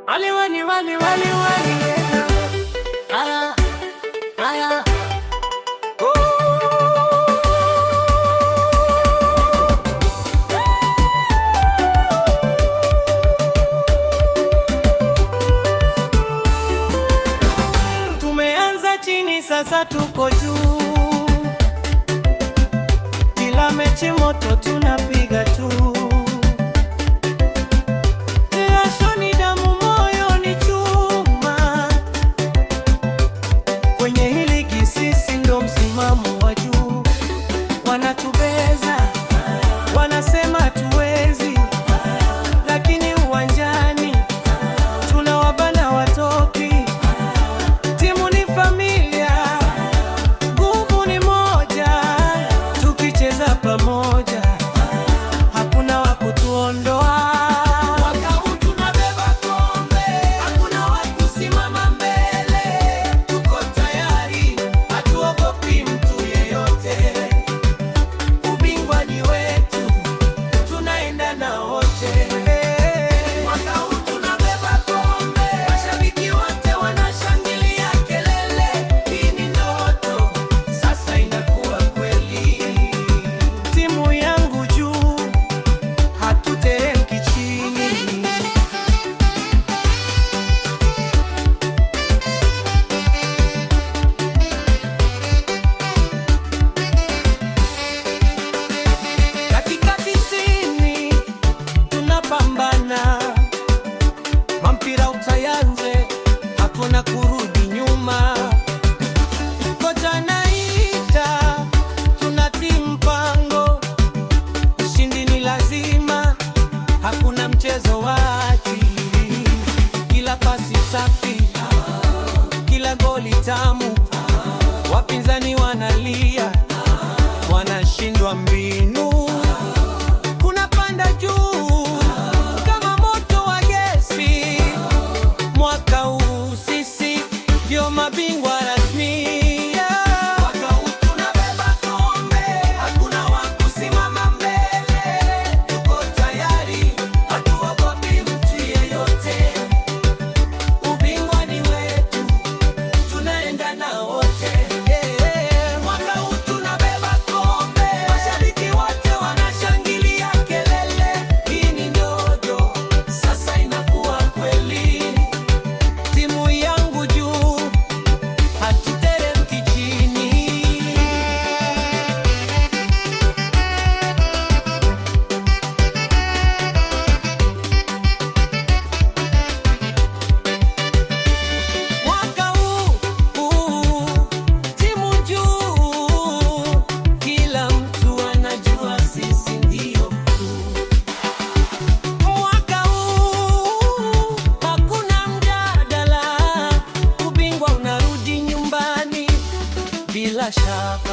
Wali wali wali wali wali Aya Aya Tumeanza chini sasa tuko juu Kila mechi moto tunapiga tu Jasho ni damu, moyo ni chuma. Kwenye hii ligi sisi ndo msimamo wa juu. Wanatubeza, wanasema hatuwezi, lakini uwanjani tunawabana watoki. Timu ni familia, nguvu ni moja, tukicheza pamoja hakuna wa kutuondoa. Mwaka huu tunabeba kombe, hakuna wa kusimama mbele. Tuko tayari, hatuogopi mtu yeyote. Ubingwa ni wetu, tunaenda na wote. Mwaka huu tunabeba kombe, mashabiki wote wanashangilia kelele. Hii ni ndoto, sasa inakuwa kweli. Timu yangu juu hatuteremki chini. Dakika tisini tunapambana, mampira utayanze, hakuna kurudi nyuma. Kocha naita, tunatii mpango, ushindi ni lazima, hakuna mchezo wa akili. Kila pasi safi, kila goli tamu, wapinzani wanalia, wanashindwa mbinu, kunapanda juu kama moto wa gesi. Mwaka huu sisi ndio mabingwa rasmi. Mwaka huu tunabeba kombe, hakuna wa kusimama mbele. Tuko tayari, hatuogopi mtu yeyote. Ubingwa ni wetu, tunaenda na wote. Mwaka huu tunabeba kombe, mashabiki wote wanashangilia kelele. Hii ni ndoto, sasa inakuwa kweli. Timu yangu juu, hatuteremki chini. Mwaka huu, huu, timu juu, kila mtu anajua sisi ndio mkuu. Mwaka huu hakuna mjadala, ubingwa unarudi nyumbani bila shaka.